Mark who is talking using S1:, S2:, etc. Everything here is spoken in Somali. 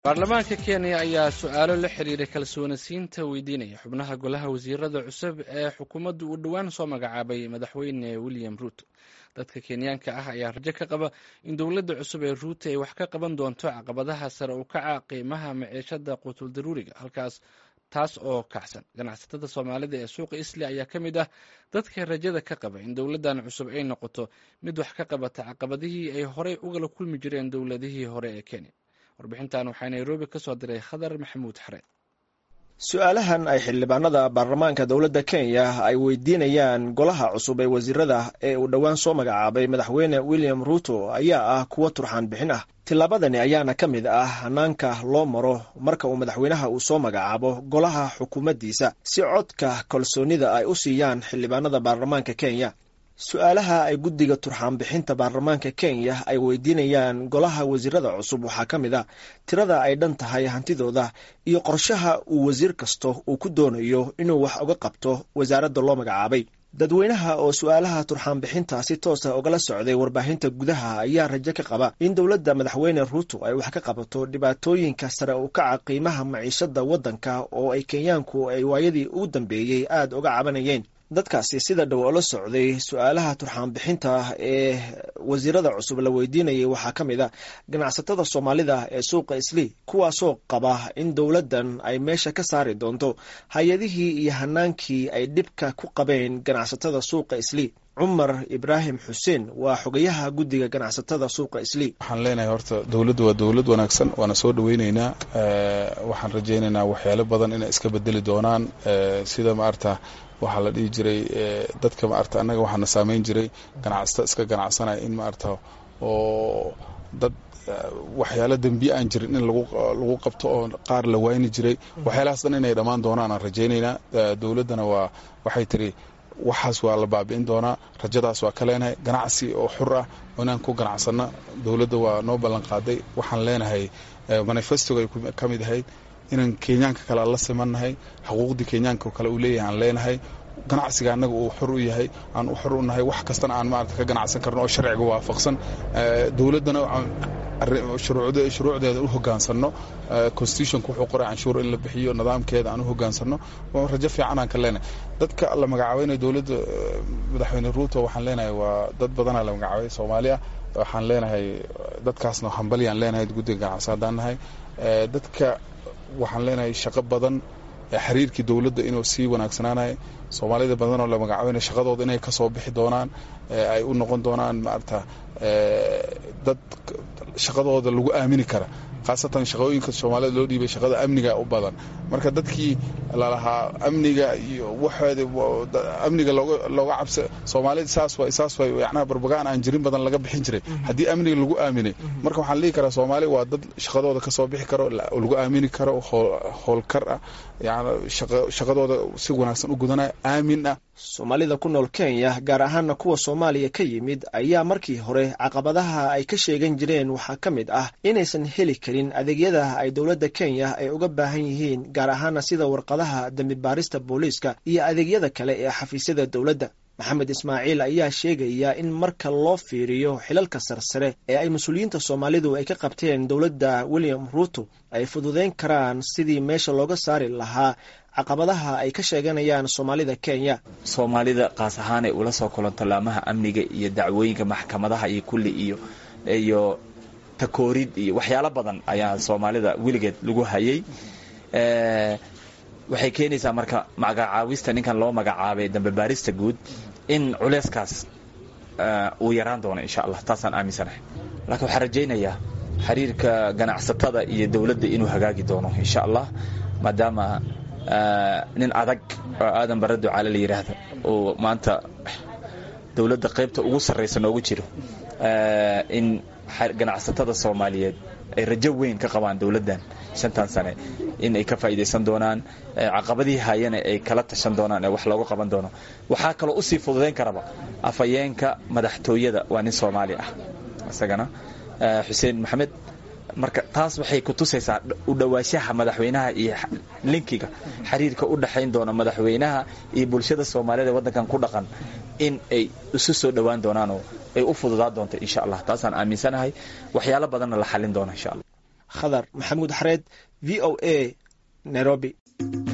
S1: baarlamaanka kenya ayaa su-aalo la xiriira kalsoonisiinta weydiinaya xubnaha golaha wasiirada cusub ee xukuumaddu uu dhowaan soo magacaabay madaxweyne william ruuto dadka kenyaanka ah ayaa rajo ka qaba in dowladda cusub ee ruuto ay wax ka qaban doonto caqabadaha sare u kaca qiimaha maciishada quutul daruuriga halkaas taas oo kacsan ganacsatada soomaalida ee suuqa isli ayaa ka mid ah dadka rajada ka qaba in dowladdan cusub ay noqoto mid wax ka qabata caqabadihii ay horey ugala kulmi jireen dowladihii hore ee kenya warbixintan waxaa nairobi ka soo diray khadar maxamuud xareed
S2: su-aalahan ay xildhibaanada baarlamaanka dowladda kenya ay weydiinayaan golaha cusub ee wasiirada ee uu dhowaan soo magacaabay madaxweyne william ruuto ayaa ah kuwo turxaan bixin ah tillaabadani ayaana ka mid ah hanaanka loo maro marka uu madaxweynaha uu soo magacaabo golaha xukuumaddiisa si codka kalsoonida ay u siiyaan xildhibaanada baarlamaanka kenya su-aalaha ay guddiga turxaan bixinta baarlamaanka kenya ay weydiinayaan golaha wasiirada cusub waxaa ka mid a tirada ay dhan tahay hantidooda iyo qorshaha uu wasiir kasto uu ku doonayo inuu wax uga qabto wasaaradda loo magacaabay dadweynaha oo su-aalaha turxaan bixinta si toosa ugala socday warbaahinta gudaha ayaa rajo ka qaba in dowladda madaxweyne ruuto ay wax ka qabato dhibaatooyinka sare u kaca qiimaha maciishada waddanka oo ay kenyaanku ay waayadii ugu dambeeyey aada uga cabanayeen dadkaasi sida dhow oo la socday su-aalaha turxaan bixinta ee wasiirada cusub la weydiinayay waxaa ka mid a ganacsatada soomaalida ee suuqa isli kuwaasoo qaba in dowladdan ay meesha ka saari doonto hay-adihii iyo hanaankii ay dhibka ku qabeen ganacsatada suuqa isli cumar ibraahim xuseen waa xogayaha guddiga ganacsatada suuqa isli
S3: waxaan leenahay horta dowladdu waa dowlad wanaagsan waana soo dhaweyneynaa waxaan rajaynaynaa waxyaalo badan inay iska bedeli doonaan sida maarta waxaa la dhihi jiray dadka maarta annaga waxaana saameyn jiray ganacsata iska ganacsanaya in maarta oo dad waxyaalo dembi aan jirin in lagu qabto oo qaar la wayni jiray waxyaalahaas dhan inay dhammaan doonaan aan rajaynaynaa dowladdana waa waxay tiri waxaas waa la baabi'in doonaa rajadaas waa ka leenahay ganacsi oo xur ah oo inaan ku ganacsanno dowladda waa noo ballan qaaday waxaan leenahay manifestoga ay ka mid ahayd inaan kenyaanka kale aan la simannahay xuquuqdii kenyaanka kale uu leeyahay aan leenahay ganacsiga annaga uu xor u yahay aan u xor u nahay wax kastana aan maarata ka ganacsan karno oo sharciga waafaqsan dowladdana shuruucdeeda u hogaansanno constitutionka wuxuu qoray canshuur in la bixiyo nidaamkeeda aan u hogaansanno rajo fiican aan ka leenahay dadka la magacaabeynaya dowladda madaxweyne ruuto waxaan leenahay waa dad badanaa la magacaabay soomaali ah waxaan leenahay dadkaasna hambalyaan leenahay guddiga ganacsi haddaan nahay dadka waxaan leenahay shaqo badan xiriirkii dowladda inuu sii wanaagsanaanayo soomaalida badanoo la magacaabeyna shaqadooda inay kasoo bixi doonaan ay u noqon doonaan maarata dad shaqadooda lagu aamini kara khaasatan shaqooyinka soomaalida loo dhiibay shaqada amniga u badan marka dadkii lalahaa amniga iyo waxooda amniga looga cabsa soomaalida saas wa saas wa yacnaha barbagaan aan jirin badan laga bixin jiray haddii amniga lagu aaminay marka waxaan dhihi karaa soomaali waa dad shaqadooda kasoo bixi karo lagu aamini karo howlkar ah yani shaqadooda si wanaagsan u gudanaya aamin ah
S2: soomaalida ku nool kenya gaar ahaana kuwa soomaaliya ka yimid ayaa markii hore caqabadaha ay ka sheegan jireen waxaa ka mid ah inaysan heli karin adeegyada ay dowladda kenya ay uga baahan yihiin gaar ahaana sida warqadaha dembi baarista booliiska iyo adeegyada kale ee xafiisyada dowladda maxamed ismaaciil ayaa sheegaya in marka loo fiiriyo xilalka sarsare ee ay mas-uuliyiinta soomaalidu ay ka qabteen dowladda william ruuto ay fududeyn karaan sidii meesha looga saari lahaa caqabadaha ay ka sheeganayaan soomaalida kenya
S4: soomaalida qaas ahaanay ula soo kulanto laamaha amniga iyo dacwooyinka maxkamadaha iyo kulli iyo iyo takoorid iyo waxyaalo badan ayaa soomaalida weligeed lagu hayay waxay keenaysaa marka magacaawista ninkan loo magacaabay dambe baarista guud in culeyskaas uu yaraan doono insha allah taasaan aaminsanahay laakiin waxaan rajaynayaa xiriirka ganacsatada iyo dowladda inuu hagaagi doono insha allah maadaama nin adag oo aadan bara ducaale la yidhaahdo uu maanta dowladda qaybta ugu sarraysa noogu jiro in ganacsatada soomaaliyeed ay rajo weyn ka qabaan dowladdan shantan sane in ay ka faa'iidaysan doonaan caqabadihii hayana ay kala tashan doonaan ee wax looga qaban doono waxaa kaloo usii fududayn karaba afhayeenka madaxtooyada waa nin soomaali ah isagana xuseen maxamed marka taas waxay ku tusaysaa u dhowaanshaha madaxweynaha iyo linkiga xiriirka u dhexayn doona madaxweynaha iyo bulshada soomaaliyed ee waddankan ku dhaqan in ay isu soo dhowaan doonaanoo ay u fududaa doonto insha allah taasaan aaminsanahay waxyaalo badanna la xallin doona insha allah
S2: khadar maxamuud xareed v o a nairobi